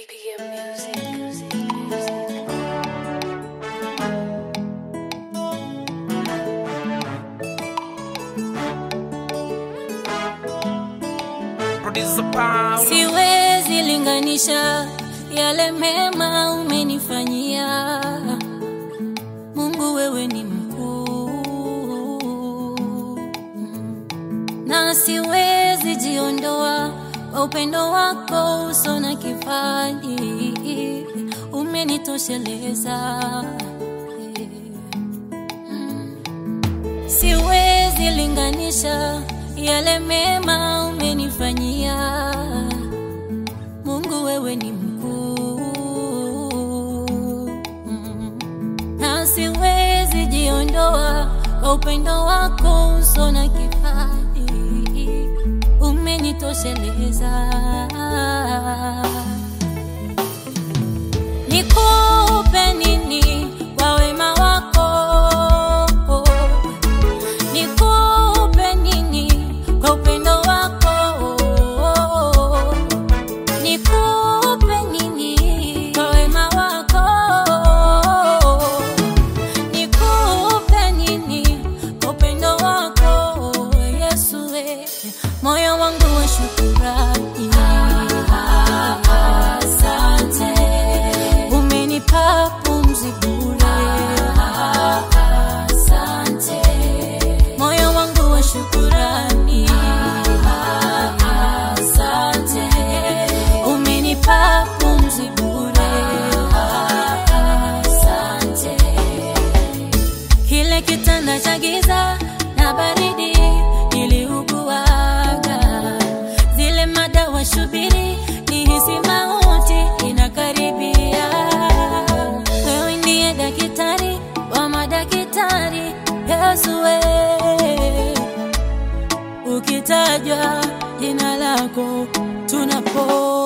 PM Music. Music. Music. Producer Power. Siwezi linganisha yale mema umenifanyia Mungu, wewe ni mkuu, na siwezi jiondoa kwa upendo wako uso na kifani, umenitosheleza Siwezi linganisha yale mema umenifanyia Mungu, wewe ni mkuu, Mm. na siwezi jiondoa kwa upendo wako uso na kifani, umenitosheleza. Nikupe nini kwa wema wako? Nikupe nini kwa upendo wako? Nikupe nini kwa wema wako? Nikupe nini kwa upendo wako? Yesu, we, moyo wangu wa shukurani. Asante, umenipa pumzi bure. Asante, moyo wangu wa shukurani. Asante, umenipa pumzi bure. Asante, kile kitanda cha giza na baridi niliuguaga, zile madawa shubiri nihisi mauti inakaribia. Wewe ndiye daktari wa madaktari, Yesu wewe ukitajwa jina lako tunapona.